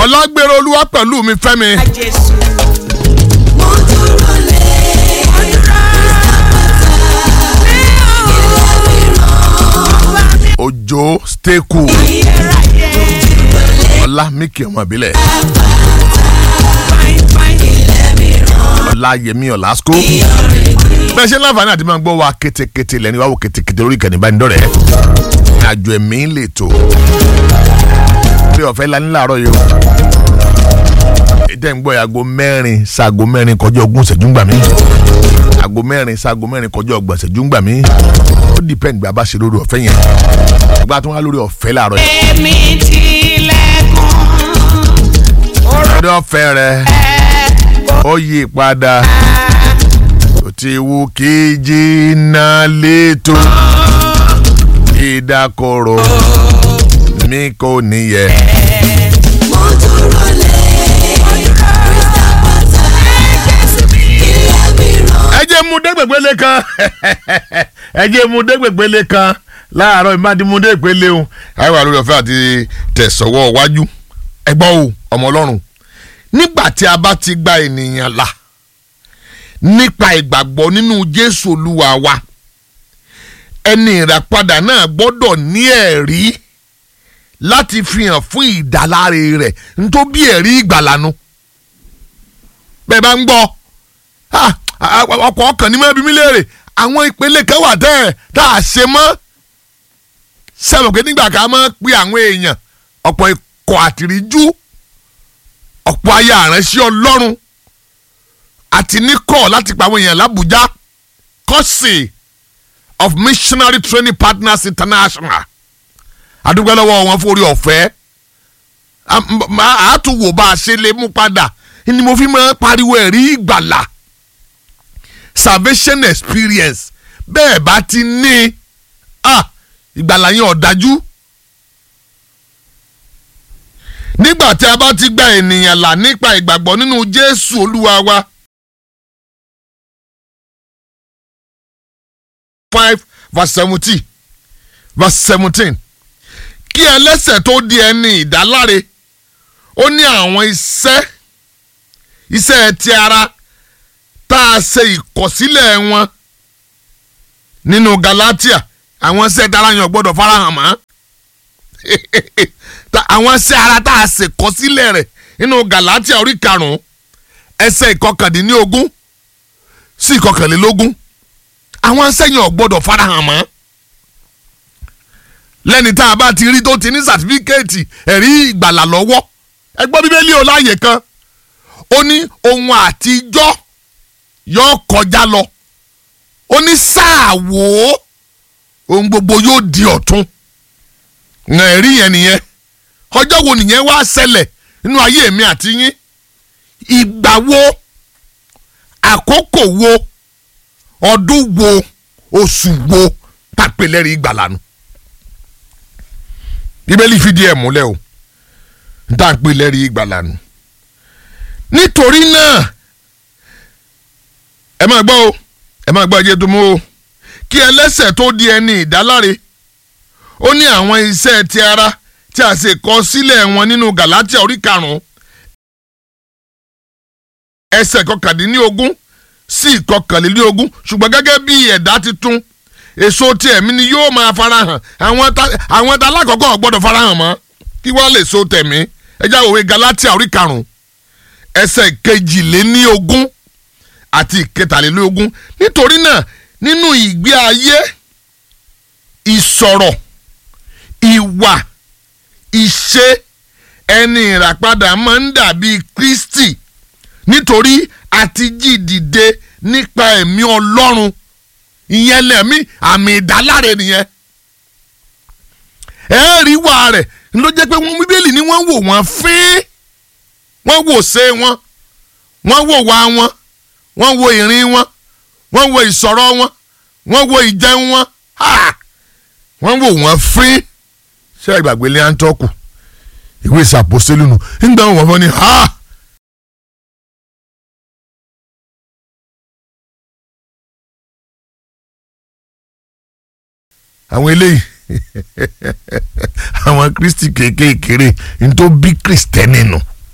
ọlágbèrè olúwa pẹ̀lú mi fẹ́mi Jésù. mo dúró lé òjò steku ọlá mìkì ọmọ ìbílẹ̀ ọlá yẹmí ọ̀làsíkò bẹ́ẹ̀ ṣe láǹfààní àti máa gbọ́ wa kétékété lẹ́ni wàá wò kétékété lórí ìkànnì ìbánidọ́rẹ̀ẹ́ àjò ẹ̀mí ń lè tó bí ọ̀fẹ́ la ní láàárọ̀ yìí o ìtẹ́ ń gbọ́ yàgò mẹ́rin ṣaago mẹ́rin kọjá ogún ìṣẹ́jú ń gbà mí aago mẹ́rin ṣaago mẹ́rin kọjá ọgbọ̀n ìṣẹ́jú ń gbà mí ó dìpẹ́ǹd gbà bá ṣe lórí ọ̀fẹ́ yẹn ìgbà tó wá lórí ọ̀fẹ́ láàárọ̀ yìí Èmi tilẹ̀kùn. lórí ọ̀fẹ́ rẹ ó yí padà ó ti wù kí jìnnà létò ìdákọ̀rọ̀ mi kò níyẹ. mo dúró lé ilé mìíràn. ẹ jẹ́ mu dégbègbélé kan ẹ jẹ́ mu dégbègbélé kan láàárọ̀ ìmádìmú dégbègbélé o ayé wà lórí ọ̀fẹ́ àti tẹ̀sọ̀wọ́ wájú ẹgbọ́n o ọmọ ọlọ́run nígbà tí a bá ti gba ènìyàn là nípa ìgbàgbọ́ nínú jésù olúwa wa ẹni ìràpadà náà gbọ́dọ̀ ní ẹ̀rí láti fi hàn fún ìdáláre rẹ̀ nítorí bí ẹ̀rí ìgbàlanu bẹ́ẹ̀ bá ń gbọ́ ah, ah, ọkọ̀ ọkàn ní mẹ́bí mi léèrè àwọn ìpele kan wà tẹ́ ẹ̀ tá a ṣe mọ́ sẹ́wọ̀n pé nígbà ká máa pe àwọn èèyàn ọ̀pọ̀ ikọ̀ àtìríjú ọ̀pọ̀ ayé àránṣẹ́ ọlọ́run àti níkọ̀ láti pa àwọn èèyàn lábújá kọ́sì of missionary training partners international adúgbò lọ́wọ́ wọn fún orí ọ̀fẹ́ àtúwò bá a ṣe lè mú padà ni mo fi máa pariwo ẹ̀rí ìgbàlà salvation experience bẹ́ẹ̀ bá ti ní ah, ìgbàlà yẹn ọ̀dájú. nígbà tí a bá ti gba ènìyàn là nípa ìgbàgbọ́ nínú jésù olúwa wa. five verse seventeen verse seventeen kí ẹlẹ́sẹ̀ tó di ẹni ìdáláre ó ní àwọn iṣẹ́ iṣẹ́ ti ara tá a ṣe ìkọ̀sílẹ̀ wọn nínú Galatia àwọn iṣẹ́ dára yẹn ò gbọ́dọ̀ farahàn mọ́ Ta- àwọn iṣẹ́ ara tá a ṣe kọ̀sílẹ̀ rẹ̀ nínú Galatia orí karùn-ún ẹsẹ̀ ìkọkàndínlógún sí ìkọkànlélógún àwọn iṣẹ́ yẹn ò gbọ́dọ̀ farahàn mọ́ lẹ́ni tá a bá ti rí tó ti ní sàtífíkẹ́ẹ̀tì ẹ̀rí ìgbàlà lọ́wọ́ ẹgbọ́n bíbélì ò láàyè kan ó ní ohun àtijọ́ yóò kọjá lọ ó ní sáà wò ó ohun gbogbo yóò di ọ̀tun ǹ ẹ̀rí yẹn nìyẹn ọjọ́ wo nìyẹn wá ṣẹlẹ̀ nínú ayé mi àti yín ìgbà wo àkókò wo ọdún wo oṣù wo tàpélẹ́rì ìgbàlànà bíbélì fìdí ẹ̀ múlẹ̀ o tàpélẹ́rì ìgbàlànà nítorí náà ẹ máa gbọ́ o ẹ máa gbọ́ ẹjẹ́ tó mú o kí ẹlẹ́sẹ̀ tó di ẹni ìdáláre ó ní àwọn iṣẹ́ ti ara tí a ṣe kọ sílẹ̀ wọn nínú Galatia orí karùn-ún ẹsẹ̀ kọkàndínlógún sí ìkọkànlélógún ṣùgbọ́n gẹ́gẹ́ bí ẹ̀dá titun èso ti ẹ̀mí ni yóò máa farahàn àwọn ta àwọn ta alákọ̀ọ́kọ́ ò gbọ́dọ̀ farahàn mọ́ kí wọ́n lè so tẹ̀mí ẹjá òwe Galatia orí karùn-ún ẹsẹ̀ kejìléníogún àti ìkẹtàlélógún nítorí náà nínú ìgbé ayé ìsọ̀rọ̀ ìwà ìṣe ẹni ìràpadà máa ń dàbí Kristi nítorí àti jí dìde nípa ẹ̀mí Ọlọ́run ìyẹn lẹ́mí àmì ìdáláre nìyẹn ẹ̀ẹ́rì wà rẹ̀ ló jẹ́ pé wọ́n bíbélì ni wọ́n wò wọ́n fín wọ́n wò ṣe wọn wọ́n wò wá wọn wọ́n wo ìrìn wọn wọ́n wo ìsọ̀rọ̀ wọn wọ́n wo ìjẹun wọn ha! wọ́n wò wọ́n fín ṣé ìgbàgbé lé àǹtọ́kù ìwé ìsàpòsílù nù nígbà wọn wọ́n fọ́ ni ha! àwọn eléyìí àwọn kristi kéékèèkéré ní tó bí kristẹni nù. No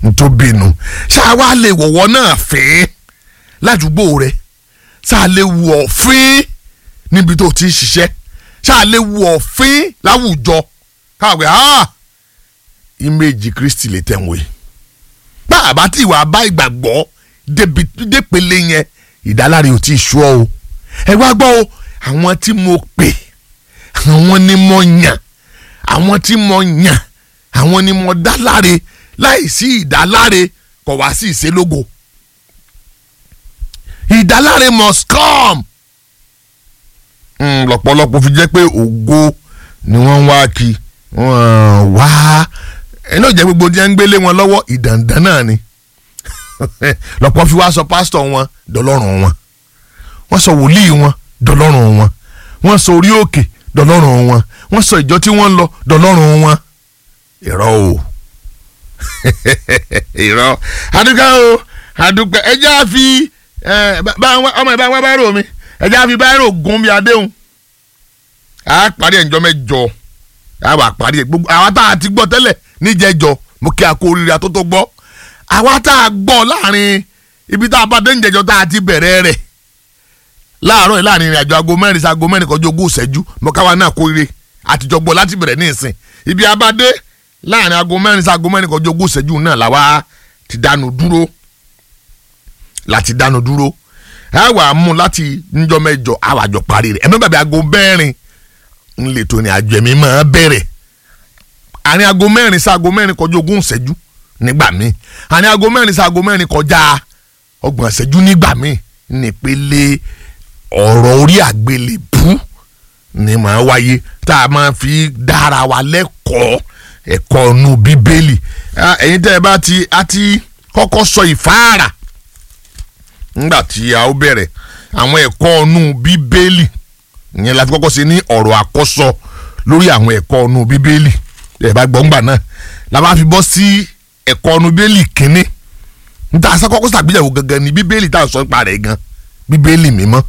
ntòbínú ṣáà wá lè wọ̀wọ́ náà fín ládùúgbò rẹ ṣáà lè wọ̀ fín níbi tó ti ń ṣiṣẹ́ ṣáà lè wọ̀ fín láwùjọ káwé ah ìméjì kristi lè tẹ̀wé bá a bá tí ìwà bá ìgbàgbọ́ débi dépele yẹn ìdáláre ò tí ì sú ọ o ẹ wá gbọ́ o àwọn tí mo pè àwọn ni mo yàn àwọn tí mo yàn àwọn ni mo dá láre láì sí ìdáláre kò wá sí ìṣelógo ìdáláre must come Mm, lọ́pọ̀lọpọ̀ fi jẹ́ pé ògo ni wọ́n ń wá kí wọ́n wá ẹni ò jẹ́ gbogbo tí wọ́n ń gbélé wọn lọ́wọ́ ìdàndàn náà ni lọ́pọ̀ fi wá sọ pásítọ̀ wọn dọlọ́run wọn wọ́n sọ wòlíì wọn dọlọ́run wọn wọ́n sọ orí òkè dọlọ́run wọn wọ́n sọ ìjọ tí wọ́n ń lọ dọlọ́run wọn irọ́ o irọ́ adúgbò o adúgbò ẹjẹ́ àfi ọmọ ìbá wọn bá rò mí ẹjẹ́ àfi bá rò gún bí adéhùn a parí ẹ̀njọ́ mẹ́jọ a wà parí ẹ̀ gbogbo àwa tá a ti gbọ́ tẹ́lẹ̀ níjẹ̀jọ mo kí a kó oríire àtótó gbọ́ àwa tá a gbọ́ láàrin ibi tá a bá dé níjẹ̀jọ tá a ti bẹ̀rẹ̀ rẹ̀ láàárọ̀ yìí láàrin ìrìnàjò aago mẹ́rin sí aago mẹ́rin kọjú ogún ìṣẹ́jú mo káwa náà kó oríire àtijọ́ gbọ́ láti bẹ̀rẹ̀ ní ìsìn ibi abadé láàrin aago mẹ́rin sí aago mẹ́rin kọjú ogún ìṣẹ́jú náà làwa ti dánu dúró láti dánu dúró a wà mú láti níjọ́ mẹ́jọ a wà jọ parí rẹ̀ ẹ̀mí bàbá aago mẹ́rin ń lè tó ní àjọ ẹ̀mí máa bẹ̀rẹ̀ àárín aago mẹ́rin sí aago mẹ́rin kọjú ogún ìṣẹ́jú nígbà míì àárín aago mẹ́rin sí aago mẹ́rin kọjá ọgbọ̀n ìṣẹ́jú nígbà míì nípele ọ̀rọ̀ orí àgbélébú ni màá wáyé tá a máa fi dára wa lẹ́kọ̀ọ́ ẹ̀kọ́ nu bíbélì ẹ̀yin tẹ́ ẹ bá ti a ti kọ́kọ́ sọ ìfáàrà ńgbà tí a ó bẹ̀rẹ̀ àwọn ẹ̀kọ́ nu bíbélì ìyẹn la fi kọ́kọ́ ṣe ní ọ̀rọ̀ àkọ́sọ lórí àwọn ẹ̀kọ́ nu bíbélì ẹ̀ bá gbọ́ ńgbà náà la bá fi bọ́ sí ẹ̀kọ́ nu bíbélì kínní níta àṣàkọ́kọ́ ṣàgbéyàwó gangan ni bíbélì tá a sọ nípa rẹ̀ gan bíbélì mímọ́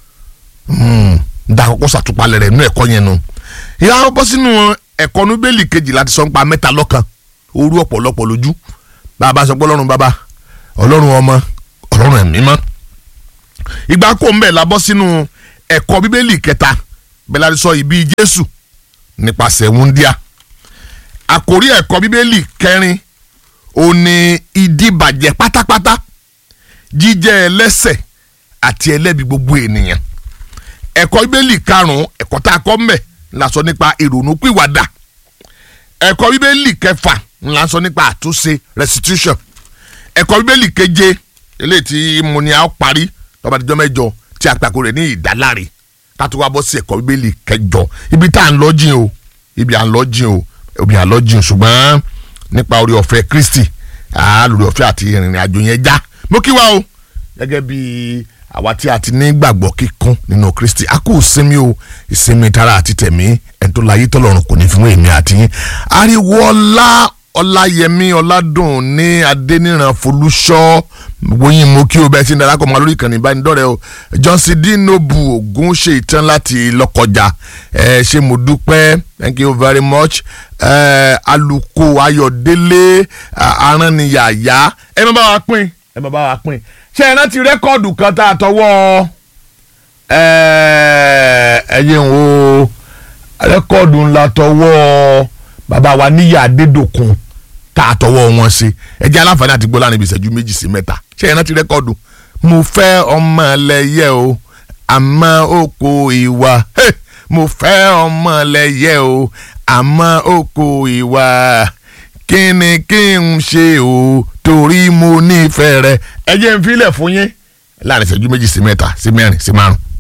níta àkọ́kọ́ ṣàtúpalẹ̀ rẹ̀ nú ẹ̀kọ́ yẹn nu ìyá wọn bọ́ sínú ẹ̀kọ́ nu bíbélì kejì láti sọ nípa mẹ́ta lọ́kan orú ọ̀pọ̀lọpọ̀ lójú bàbá sọ pé ọlọ́run bàbá ọlọ́run ọmọ ọlọ́run ẹ̀mí mọ́ ìgbà kó ń bẹ̀ la bọ́ sínú ẹ̀kọ́ bíbélì kẹta bẹ́ẹ̀ láti sọ ìbí jésù nípasẹ̀ wúndíá àkórí ẹ̀kọ́ bíbélì kẹrin ó ní ìdíbàjẹ́ pátápátá jíjẹ́ ẹlẹ́sẹ̀ àti ẹlẹ́bi gbogbo ènìyàn ẹ̀kọ́ bíbélì karùn-ún ẹ̀kọ́ tá a kọ́ mbẹ̀ la sọ nípa ìrònúpìwàdà ẹ̀kọ́ bíbélì kẹfà la sọ nípa àtúnṣe restitution ẹ̀kọ́ bíbélì keje eléyìí tí mo ní a ó parí lọ́ba àtijọ́ mẹ́jọ tí a pàkó rẹ̀ ní ìdáláre ká tó wá bọ́ sí ẹ̀kọ́ bíbélì kẹjọ ibi tá à ń lọ jìn o ibi à ń lọ jìn o ibi à ń lọ jìn ṣùgbọ́n nípa orí ọ̀fẹ́ Kristi lórí ọ̀fẹ́ àti ìrìnrìn àjò yẹn já mo kí wa o gẹ́gẹ́ bí àwa tí a ti ní gbàgbọ́ kíkún nínú Kristi a kò sinmi o ìsinmi tara àti tẹ̀mí ẹni tó láyé tọ́lọ́run kò ní fún èmi àti yín ariwo ọlá ọláyẹmí ọládùn ní adẹniran folúṣọ wọnyí mo kí o bẹ́ẹ̀ ti ń darapọ̀ mọ́ lórí ìkànnì ìbánidọ́rẹ̀ẹ́ o johnson dinobu ogun ṣe ìtàn láti lọ́kọjà ẹ ṣe mo dúpẹ́ thank you very much ẹ aluko ayọ̀délé aránniyàyà ẹ má bá wa pín ẹ má bá wa pín ṣé ẹ rántí rẹ́kọ̀dù kan tá a tọwọ́ ẹ ẹ yẹn wo rẹ́kọ̀dù ńlá tọwọ́ bàbá wa níyà adédòkun tá a tọwọ́ wọn ṣe ẹ jẹ́ aláǹfààní àti gbọ́ láàrin ibi ìṣẹ́jú méjì sí mẹ́ta ṣé ẹ rántí rẹ́kọ̀dù mo fẹ́ ọmọ ẹlẹ́yẹ o àmọ́ oko ìwà mo fẹ́ ọmọ ẹlẹ́yẹ o àmọ́ oko ìwà kí ni kí n ṣe o torí mo nífẹ̀ẹ́ rẹ ẹ jẹ́ n filẹ̀ fún yín láàrin ìṣẹ́jú méjì sí mẹ́ta sí mẹ́rin sí márùn-ún.